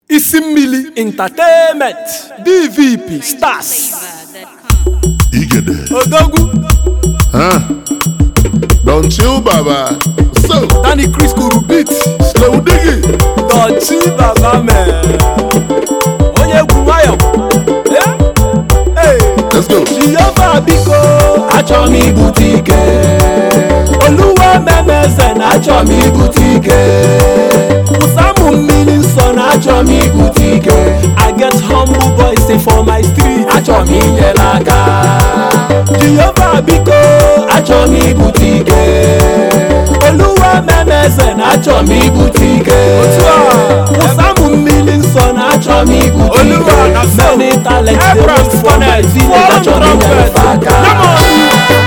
isi mmili entertainment dvp stars Igede. odogwu Huh? Don't chill, Baba. So, danny chris kuru beat slow diggy. dọchi baba mee onye egwu nwayọ Eh? Hey. Let's go. jehova biko achọ m ibute ike oluwa memeze na achọ m ibute ike ụsamụ mmiri nsọ na achọ m ibute ike i get humble voice for my street achọ m inyere aka jehova biko achọ m ibute ike oluwa memeze na achọ m ibute ike ụsamụ mmiri nsọ na achọ m ibute ike many talents dey wait for my village achọ m inyere aka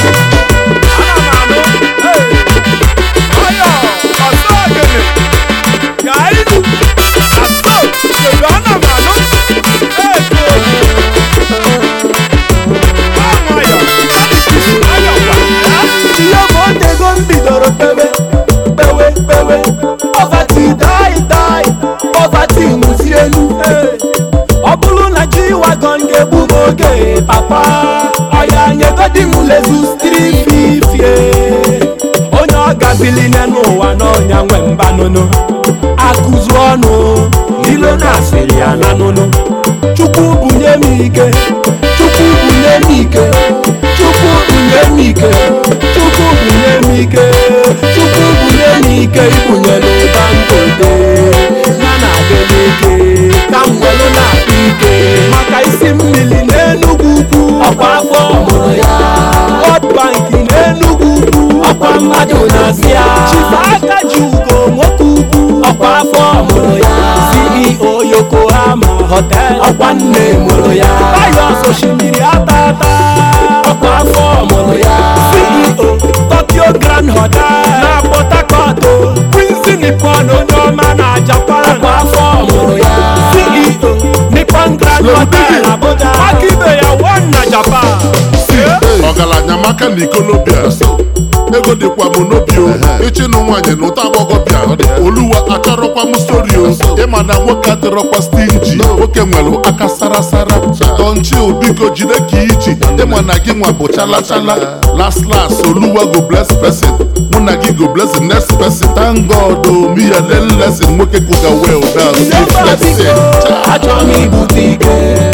ihe bụ otego m bidoro pewe pewe pewe poverty die die poverty nwụzi elu ọ bụrụ na ji wagon ga-egbu m oge papa ọya nyegodi m lezu strififie onye ọ gabiline n'ụwa n'ọnya nwe mbanụnụ akụzu ọnụ ilo na-asịrị ya na nụnụ chukwu bunye m ike chukwu bunye m ike chukwu bunye m ike chukwu bunye m ike chukwu bunye m ike ibunye n'ụba ngote ya na adeleke ka m welu na-akpa ike maka isi mmiri n'enugwu ukwu ọkwa afọ mụrụ ya World Bank n'enugwu ukwu ọkwa mmadụ na-asị ya chifa aka ji ugo nwoke ukwu ọkwa afọ mụrụ ya CEO Yokohama Hotel ọkwa nne mụrụ ya Pius osimiri atata ọkwa afọ mụrụ ya CEO Tokyo Grand Hotel na Port Harcourt Quincy Nippon onye ọma na Japan ọkwa afọ mụrụ ya CEO Nippon Grand Hotel Abuja aka ibe ya one na Japan ọgaranya maka na ikolobịa ego dịkwa m n'obi o ịchịnụ nwaanyị na ụta agbọghọbịa oluwa achọrọkwa m stori o ịma na nwoke adịrọkwa stinji nwoke nwere aka sarasara donchil biko jide ka iji ịma na gị nwa bụ chalachala las las oluwa go bless person mụ na gị go bless the next person thank god o mi ya learn lesson nwoke kuga well down Jehova biko achọ m ibute ike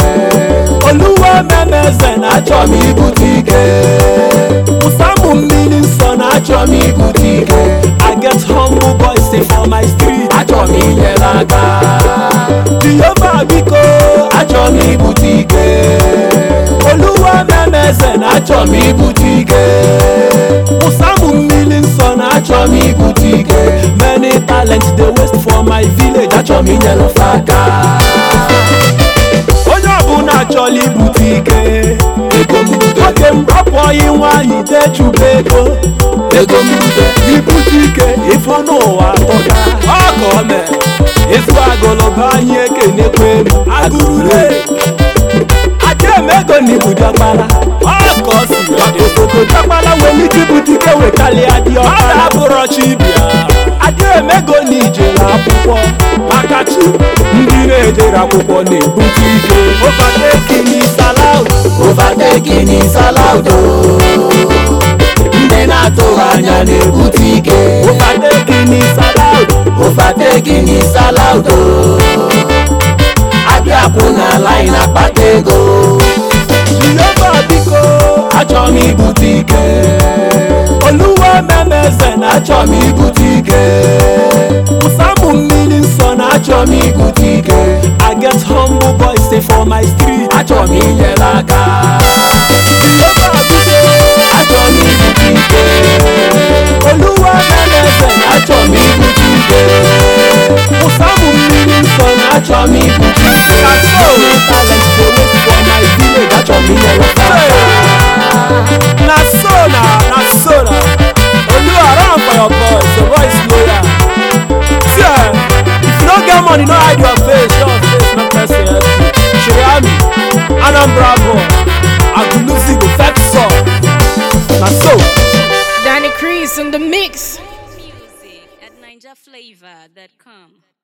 oluwa memeze na achọ m ibute ike ụsamụ mmiri nsọ na achọ m ibute ike i get humble voice for my street achọ m inyere aka jehova biko achọ m ibute ike oluwa memeze na achọ m ibute ike ụsamụ mmiri nsọ na achọ m ibute ike many talents dey waste for my village achọ m inyere fa aka onye ọbụla chọrọ ibute ike ego nwoke m apụghị nwaanyị dechuba ego ego mbute ibute ike ịfụ n'ụwa tọga ọka o mere ịzụ agụlụba anyị ekenekwa elu agụrụle ajemego na ibu diọkpala ọka o si osoto diọkpala nwere ike ibute ike wekalịa diọkpala abụrọ chibia adịemego na ijere akwụkwọ maka chi ndị na-ejere akwụkwọ na-ebute ike overtaking is allowed overtaking is allowed ndị na-atụghị anya na-ebute ike overtaking is allowed overtaking is allowed abịakwụ na line akpata ego jehova biko achọ m ibute ike oluwa memeze na achọ m ibute ike ụsamụ mmiri nsọ na achọ m ibute ike i get humble voice for my street achọ m inyere aka jehova biko achọ m ibute ike oluwa memeze na achọ m ibute ike ụsamụ mmiri nsọ na achọ m ibute ike Many talents dey wait for my village achọ m inyere aka na so na na so na oluwa run for your voice your voice loyal see eh if you no get money no hide your face your face no person help you shiriami anambra boy agulusi go fetch song na so. Danny Crease in the mix. Music at NinjaFlavor.com.